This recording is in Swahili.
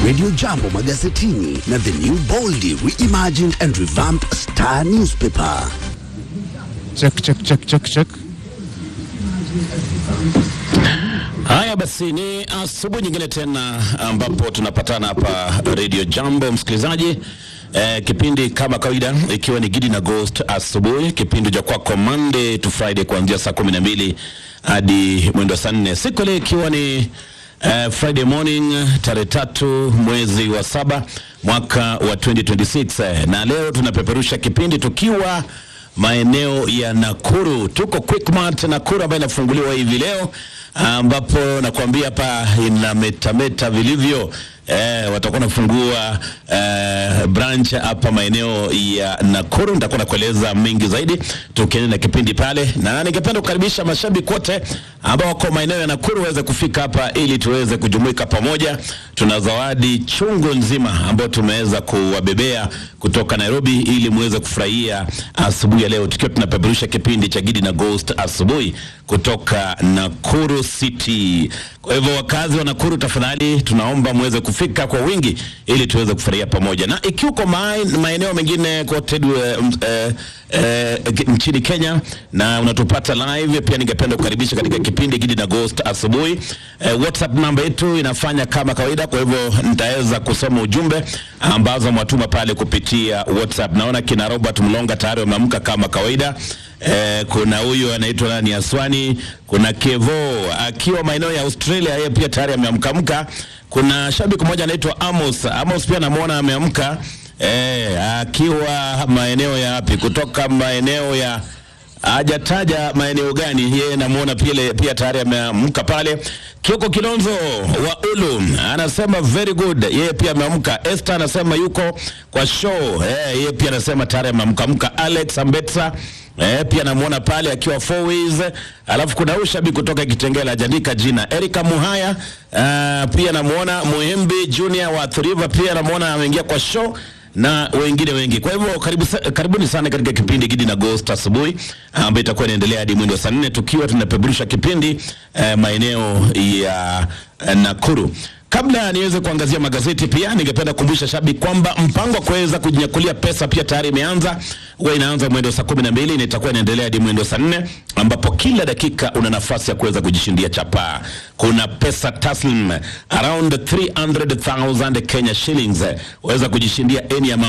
Radio Jambo magazetini na The New Boldly Reimagined and Revamped Star Newspaper. Check, check, check, check, check. Haya basi, ni asubuhi nyingine tena ambapo tunapatana hapa Radio Jambo, msikilizaji. Eh, kipindi kama kawaida ikiwa ni Gidi na Ghost asubuhi, kipindi cha kwako Monday to Friday kuanzia saa kumi na mbili hadi mwendo saa nne siku ile ikiwa ni eh, Friday morning tarehe tatu mwezi wa saba mwaka wa 2026 eh, na leo tunapeperusha kipindi tukiwa maeneo ya Nakuru. Tuko Quickmart Nakuru ambayo inafunguliwa hivi leo, ambapo nakwambia hapa inametameta vilivyo. Eh, watakuwa nafungua eh, branch hapa maeneo ya Nakuru. Nitakuwa nakueleza mengi zaidi tukiendelea na kipindi pale, na ningependa kukaribisha mashabiki wote ambao wako maeneo ya Nakuru waweze kufika hapa ili tuweze kujumuika pamoja. Tuna zawadi chungu nzima ambayo tumeweza kuwabebea kutoka Nairobi ili muweze kufurahia asubuhi ya leo, tukiwa tunapeperusha kipindi cha Gidi na Ghost asubuhi kutoka Nakuru City. Kwa hivyo wakazi wa Nakuru, tafadhali tunaomba muweze kufika kwa wingi ili tuweze kufurahia pamoja, na ikiwa uko mae- maeneo mengine kote eh, m- eh, eh, nchini Kenya na unatupata live, pia ningependa kukaribisha katika kipindi Gidi na Ghost asubuhi. Eh, WhatsApp namba yetu inafanya kama kawaida, kwa hivyo nitaweza kusoma ujumbe ambazo mwatuma pale kupitia WhatsApp. Naona kina Robert Mlonga tayari wameamka kama kawaida. Eh, kuna huyu anaitwa nani Aswani, kuna Kevo akiwa maeneo ya Australia, yeye pia tayari ameamkamka. Kuna shabiki mmoja anaitwa Amos. Amos pia namuona ameamka eh, akiwa maeneo ya wapi? Kutoka maeneo ya hajataja maeneo gani, yeye namuona pia, pia tayari ameamka pale. Kioko Kilonzo wa Ulu anasema very good, yeye pia ameamka. Esther anasema yuko kwa show eh, yeye pia anasema tayari ameamkamka. Alex Ambetsa Eh, pia namuona pale akiwa four ways. Alafu kuna huyu shabiki kutoka Kitengela hajaandika jina. Erika Muhaya uh, pia namuona Muhembi Junior wa Thriva pia namuona ameingia kwa show na wengine wengi. Kwa hivyo karibu, sa- karibuni sana katika kipindi Gidi na Ghost asubuhi ambayo itakuwa inaendelea hadi mwendo wa saa nne tukiwa tunapeperusha kipindi eh, maeneo ya eh, Nakuru. Kabla niweze kuangazia magazeti, pia ningependa kukumbusha shabiki kwamba mpango wa kuweza kujinyakulia pesa pia tayari imeanza. Huwa inaanza mwendo saa kumi na mbili na itakuwa inaendelea hadi mwendo saa nne ambapo kila dakika una nafasi ya kuweza kujishindia chapaa. Kuna pesa taslim around 300,000 Kenya shillings, waweza kujishindia any amount